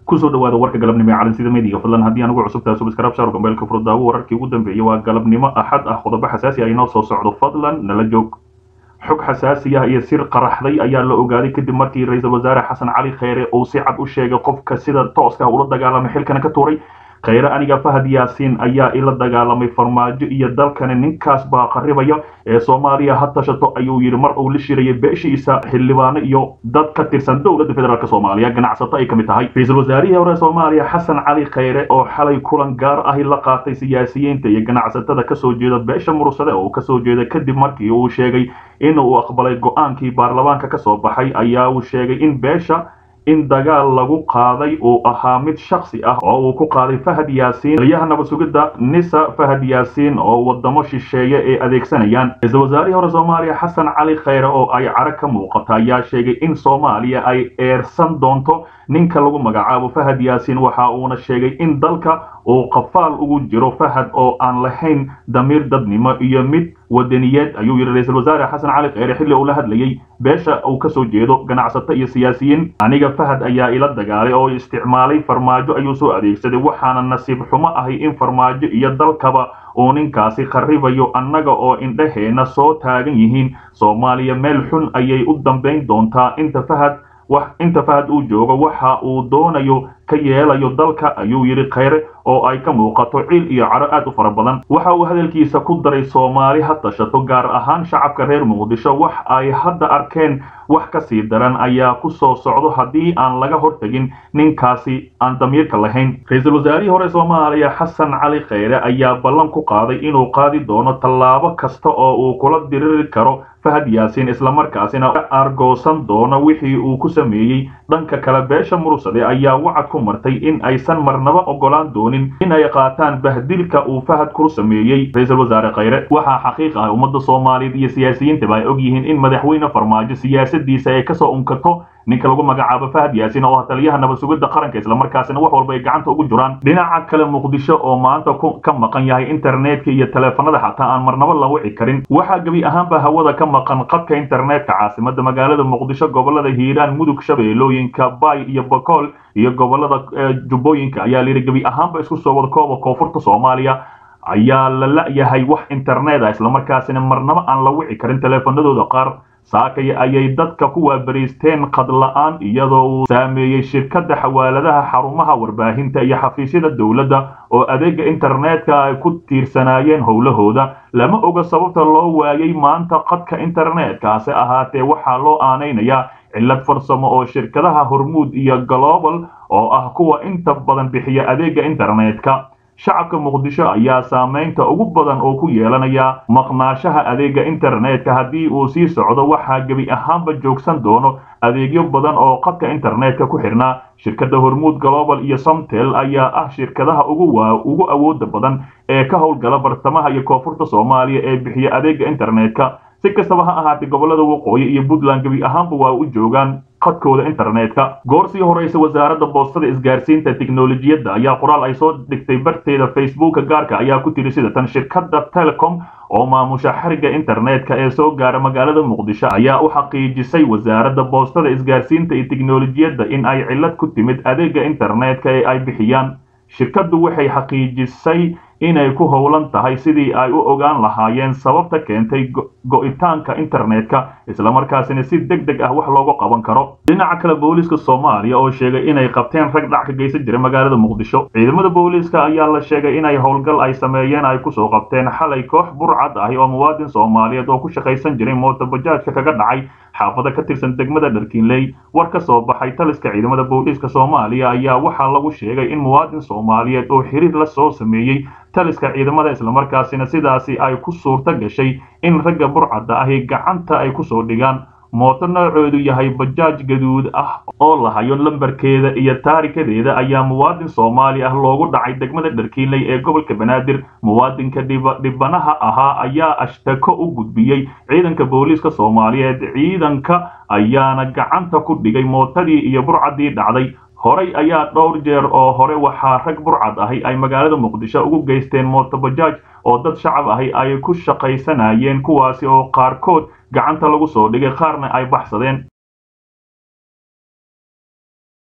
kusoo dhawaada warka galabnimo ee calansida meediga fadlan haddii aan ugu cusubtahay subscribe shaar gambeelka furdaawo wararkii ugu dambeeyey waa galabnimo axad ah qodobo xasaasi ah inoo soo socdo fadlan nala joog xog xasaasi ah iyo sir qaraxday ayaa la ogaaday kadib markii ra-iisul wasaare xasan cali kheyre uu si cad u sheegay qofka sida tooska ula dagaalamay xilkana ka tuuray kheyre aniga fahad yaasiin ayaa ila dagaalamay farmaajo iyo dalkani ninkaas baa qaribaya ee soomaaliya ha tashato ayuu yidhi mar uu la shirayay beeshiisa xildhibaano iyo dad ka tirsan dowladda federaalk soomaaliya ganacsato ay ka mid tahay ra-iisul wasaarihii hore soomaaliya xasan cali kheyre oo xalay kulan gaar ahi la qaatay siyaasiyiinta iyo ganacsatada kasoo jeeda beesha mursade oo kasoo jeeda kadib markii uu sheegay in uu aqbalay go-aankii baarlamaanka kasoo baxay ayaa uu sheegay in beesha in dagaal lagu qaaday uu ahaa mid shaksi ah oo uu ku qaaday fahad yaasiin taliyaha nabad sugidda nisa fahad yaasiin oo wadamo shisheeye ay adeegsanayaan ra-iisul wasaarihii hore soomaaliya xasan cali kheyre oo ay carag ka muuqata ayaa sheegay in soomaaliya ay eersan doonto ninka lagu magacaabo fahad yaasiin waxa uuna sheegay in dalka uu qafaal ugu jiro fahad oo aan lahayn damiir dadnimo iyo mid wadaniyeed ayuu yidhi ra-iisul wasaare xasan cali kheyre xilli uu la hadlayey beesha uu kasoo jeedo ganacsato iyo siyaasiyiin aniga fahad ayaa ila dagaalay oo isticmaalay farmaajo ayuu soo adeegsaday waxaana nasiib xumo ahay in farmaajo iyo dalkaba uu ninkaasi kharibayo annaga oo indhaheena soo taagan yihiin soomaaliya meel xun ayay u dambayn doontaa inta fahad wax inta fahad uu joogo waxa uu doonayo ka yeelayo dalka ayuu yidhi kheyre oo ay ka muuqato ciil iyo caro aad u fara badan waxa uu hadalkiisa ku daray soomaali ha tashato gaar ahaan shacabka reer muqdisho wax ay hadda arkeen wax ka sii daran ayaa ku soo socdo haddii aan laga hortegin ninkaasi aan damiirka lahayn ra-iisul wasaarihii hore soomaaliya xasan cali kheyre ayaa ballan ku qaaday inuu qaadi doono tallaabo kasta oo uu kula diriri karo fahad yaasiin islamarkaasina argoosan doono wixii uu ku sameeyey dhanka kale beesha mursade ayaa wacad ku martay in aysan marnaba ogolaan doonin in ay qaataan bahdilka uu fahad ku sameeyey ra-iisul wasaare kheyre waxaa xaqiiq ah ummadda soomaaliyeed iyo siyaasiyiintaba ay og yihiin in madaxweyne farmaajo siyaasadiisa ay kasoo unkato ninka lagu magacaabo fahad yaasiin oo ah taliyaha nabad sugidda qaranka islamarkaasina wax walba ay gacanta ugu jiraan dhinaca kale muqdisho oo maanta ka maqan yahay internetka iyo taleefanada xataa aan marnaba la wici karin waxaa gebi ahaanba hawada ka maqan qadka internetka caasimada magaalada muqdisho gobolada hiiraan mudug shabeellooyinka bay iyo bakool iyo gobolada jubbooyinka ayaa layidhi gebi ahaanba isku soo wada kooba koonfurta soomaaliya ayaa la la-yahay wax internet ah islamarkaasina marnaba aan la wici karin taleefanadooda qaar saakay ayay dadka ku waabariisteen qad la-aan iyadoo uu saameeyey shirkadda xawaaladaha xarumaha warbaahinta iyo xafiisyada dowladda oo adeega internetka ay ku tiirsanaayeen howlahooda lama oga sababta loo waayay maanta qadka internetka hase ahaatee waxaa loo aanaynayaa cillad farsamo oo shirkadaha hormuud iyo global oo ah kuwa inta badan bixiya adeega internetka shacabka muqdisho ayaa saamaynta ugu badan oo ku yeelanaya maqnaashaha adeega internetka haddii uu sii socdo waxaa gebi ahaanba joogsan doono adeegyo badan oo qadka internetka ku xidhnaa shirkadda hormuud global iyo somtel ayaa ah shirkadaha ugu awooda badan ee ka howlgala bartamaha iyo koonfurta soomaaliya ee bixiya adeega internetka si kastaba ha ahaatee gobolada waqooyi iyo puntland gebi ahaanba waa u joogaan qadkooda internetka goor sii horeysa wasaaradda boostada isgaarsiinta tiknolojiyadda ayaa qoraal ay soo dhigtay barteeda facebooka gaarka ayaa ku tiri sida tan shirkadda telecom oo maamusha xariga internetka ee soo gaara magaalada muqdisho ayaa u xaqiijisay wasaaradda boostada isgaarsiinta iyo tiknolojiyadda in ay cillad ku timid adeega internetka ee ay bixiyaan shirkaddu waxay xaqiijisay inay ku howlan tahay sidii ay u ogaan lahaayeen sababta keentay go-itaanka internetka islamarkaasina si deg deg ah wax looga qaban karo dhinaca kale booliiska soomaaliya oo sheegay inay qabteen rag dhac ka geysan jira magaalada muqdisho ciidamada booliiska ayaa la sheegay inay howlgal ay sameeyeen ay kusoo qabteen xalay koox burcad ahi oo muwaadin soomaaliyeed oo ku shaqaysan jiray mootobajaajka kaga dhacay xaafada ka tirsan degmada dharkiinley war ka soo baxay taliska ciidamada booliiska soomaaliya ayaa waxaa lagu sheegay in muwaadin soomaaliyeed oo xiriir la soo sameeyey taliska ciidamada islamarkaasina sidaasi ay ku suurto gashay in ragga burcadda ahi gacanta ay kusoo dhigaan mooto noocoodu yahay bajaaj gaduud ah oo lahayo lambarkeeda iyo taarikadeeda ayaa muwaadin soomaali ah loogu dhacay degmada dharkiinley ee gobolka banaadir muwaadinka dhibanaha ahaa ayaa ashtako u gudbiyey ciidanka booliiska soomaaliyeed ciidanka ayaana gacanta ku dhigay mootadii iyo burcaddii dhacday horay ayaa dhowr jeer oo hore waxaa rag burcad ahi ay magaalada muqdisho ugu geysteen mootobajaaj oo dad shacab ahi ay ku shaqaysanayeen kuwaasi oo qaarkood gacanta lagu soo dhigay qaarna ay baxsadeen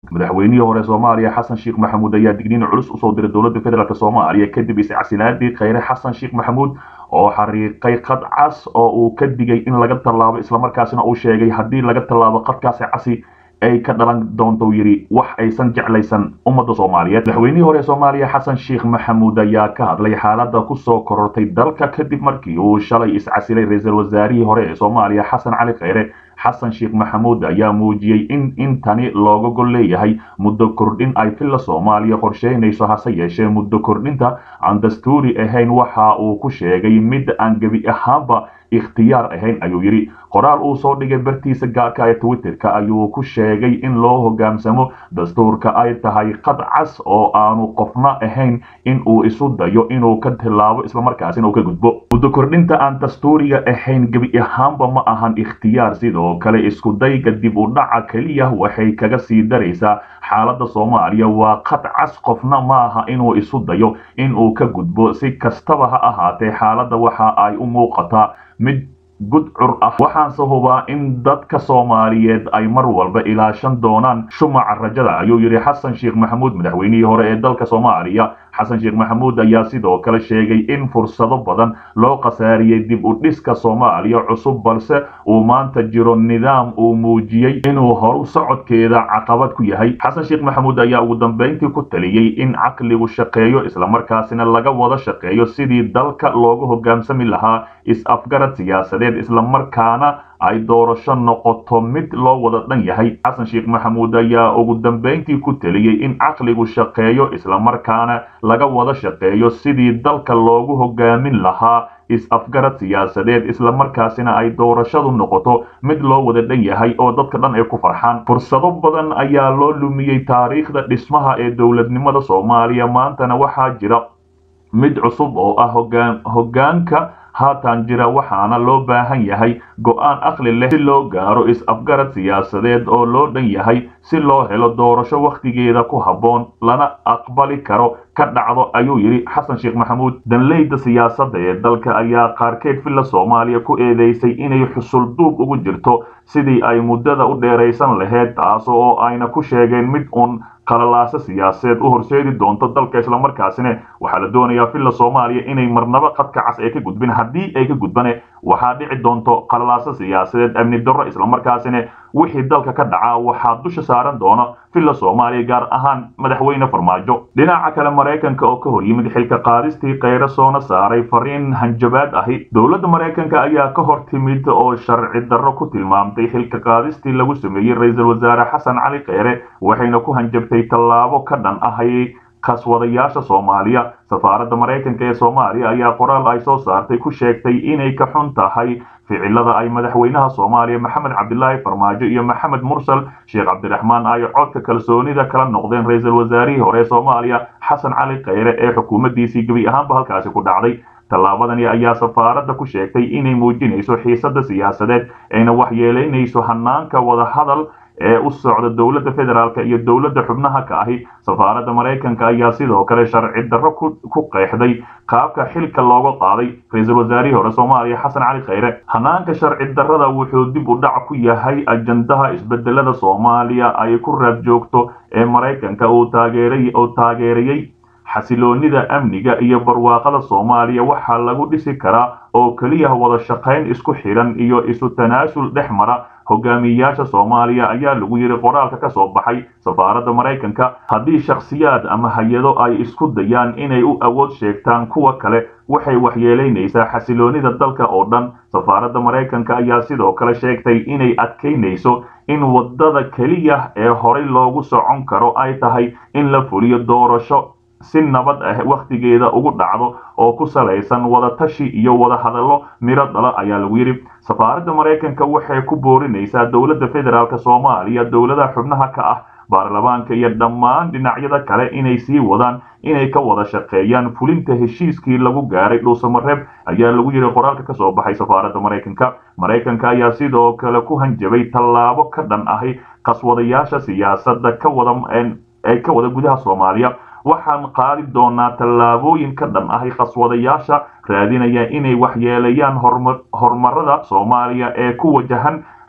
madaxweynihii hore soomaaliya xasan sheekh maxamuud ayaa digniin culus usoo diray dowladda federaalk soomaaliya kadib iscasilaadii kheyre xasan sheekh maxamuud oo xariiqay qad cas oo uu ka digay in laga tallaabo islamarkaasina uu sheegay haddii laga tallaabo qadkaasi casi ay ka dhalan doonto yidhi wax aysan jeclaysan ummadda soomaaliyeed madaxweynihii hore soomaaliya xasan sheekh maxamuud ayaa ka hadlay xaaladda kusoo korortay dalka kadib markii uu shalay iscasilay ra-iisul wasaarihii hore ee soomaaliya xasan cali kheyre xasan sheekh maxamuud ayaa muujiyey in intani looga gol leeyahay muddo kordhin ay filla soomaaliya qorsheynayso hase yeeshee muddo kordhinta aan dastuuri ahayn waxa uu ku sheegay mid aan gebi ahaanba ikhtiyaar ahayn ayuu yidhi qoraal uu soo dhigay bartiisa gaarka ee twitterka ayuu ku sheegay in loo hoggaansamo dastuurka ay tahay qad cas oo aanu qofna ahayn in uu isu dayo inuu ka tilaabo islamarkaasina uu ka gudbo muddo kordhinta aan dastuuriga ahayn gebi ahaanba ma ahan ikhtiyaar sidoo kale isku dayga dib u dhaca keliya waxay kaga sii daraysaa xaaladda soomaaliya waa qad cas qofna maaha inuu isu dayo in uu ka gudbo si kastaba ha ahaatee xaaladda waxa ay u muuqataa mid gudcur ah waxaanse hubaa in dadka soomaaliyeed ay mar walba ilaashan doonaan shumaca rajada ayuu yidhi xasan sheekh maxamuud madaxweynihii hore ee dalka soomaaliya xasan sheekh maxamuud ayaa sidoo kale sheegay in fursado badan loo khasaariyey dib u dhiska soomaaliya cusub balse uu maanta jiro nidaam uu muujiyey inuu horu socodkeeda caqabad ku yahay xasan sheekh maxamuud ayaa ugu dambayntii ku taliyey in caqligu shaqeeyo islamarkaasina laga wada shaqeeyo sidii dalka loogu hogaansami lahaa is-afgarad siyaasadeed islamarkaana ay doorasho noqoto mid loo wada dhan yahay xasan sheekh maxamuud ayaa ugu dambayntii ku teliyey in caqligu shaqeeyo islamarkaana laga wada shaqeeyo sidii dalka loogu hogaamin lahaa is-afgarad siyaasadeed islamarkaasina ay doorashadu noqoto mid loo wada dhan yahay oo dadka dhan ay ku farxaan fursado badan ayaa loo lumiyey taariikhda dhismaha ee dowladnimada soomaaliya maantana waxaa jira mid cusub oo ah hogaan hoggaanka haatan jira waxaana loo baahan yahay go'aan aqli leh si loo gaaro is-afgarad siyaasadeed oo loo dhan yahay si loo helo doorasho wakhtigeeda ku habboon lana aqbali karo ka dhacdo ayuu yidhi xasan sheekh maxamuud danleyda siyaasadda ee dalka ayaa qaarkeed villa soomaaliya ku eedeysay inay xusul duub ugu jirto sidii ay muddada u dheeraysan laheyd taas oo ayna ku sheegeen mid uun qalalaaso siyaasadeed u horseedi doonto dalka islamarkaasina waxaa la doonayaa villa soomaaliya inay marnaba qadka cas ee ka gudbin haddii ay ka gudbane waxaa dhici doonto qalalaaso siyaasadeed amni darro islamarkaasina wixii dalka ka dhaca waxaa dusha saaran doona villa soomaaliya gaar ahaan madaxweyne farmaajo dhinaca kale maraykanka oo ka hor yimid xilka qaadistii kheyre soona saaray fariin hanjabaad ahi dowladda maraykanka ayaa ka hor timid oo sharci darro ku tilmaamtay xilka qaadistii lagu sameeyey ra-iisul wasaare xasan cali kheyre waxayna ku hanjabtay tallaabo ka dhan ahay kaswadayaasha soomaaliya safaaradda maraykanka ee soomaaliya ayaa qoraal ay soo saartay ku sheegtay inay ka xun tahay ficilada ay madaxweynaha soomaaliya maxamed cabdilaahi farmaajo iyo maxamed mursal sheekh cabdiraxmaan ay codka kalsoonida kala noqdeen ra-iisul wasaarihii hore ee soomaaliya xasan cali kheyre ee xukuumaddiisii gebi ahaanba halkaasi ku dhacday tallaabadani ayaa safaaradda ku sheegtay inay muujinayso xiisadda siyaasadeed ayna waxyeelaynayso hanaanka wadahadal ee u socda dowladda federaalk iyo dowladda xubnaha ka ahi safaaradda maraykanka ayaa sidoo kale sharci darro ku qeexday qaabka xilka looga qaaday ra-iisul wasaarihii hore soomaaliya xasan cali kheyre hanaanka sharci darrada wuxuu dib u dhac ku yahay ajandaha isbedelada soomaaliya ay ku raad joogto ee maraykanka uu taageerayey xasiloonida amniga iyo barwaaqada soomaaliya waxaa lagu dhisi karaa oo keliya wada shaqayn isku xidhan iyo isu tanaasul dhex mara hogaamiyayaasha soomaaliya ayaa lagu yidhi qoraalka ka soo baxay safaaradda maraykanka haddii shakhsiyaad ama hay-ado ay isku dayaan inay u awood sheegtaan kuwa kale waxay waxyeelaynaysaa xasiloonida dalka oo dhan safaaradda maraykanka ayaa sidoo kale sheegtay inay adkaynayso in waddada keliya ee horay loogu socon karo ay tahay in la fuliyo doorasho si nabad ah wakhtigeeda ugu dhacdo oo ku salaysan wadatashi iyo wada hadallo miro dhala ayaa lagu yidhi safaaradda maraykanka waxay ku boorinaysaa dowladda federaalk soomaaliya dowladaha xubnaha ka ah baarlamaanka iyo dhammaan dhinacyada kale inay sii wadaan inay ka wada shaqeeyaan fulinta heshiiskii lagu gaaray dhuusamareeb ayaa lagu yidhi qoraalka ka soo baxay safaaradda maraykanka maraykanka ayaa sidoo kale ku hanjabay tallaabo ka dhan ahi qaswadayaasha siyaasadda ka wada ee ka wada gudaha soomaaliya waxaan qaadi doonaa tallaabooyin ka dhan ahi khaswadayaasha raadinaya inay waxyeelayaan horumarada soomaaliya ee ku wajahan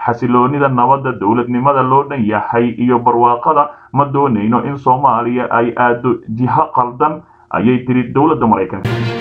xasiloonida nabadda dowladnimada loo dhan yahay iyo barwaaqada ma doonayno in soomaaliya ay aado jiho qaldan ayay tiri dowladda maraykanka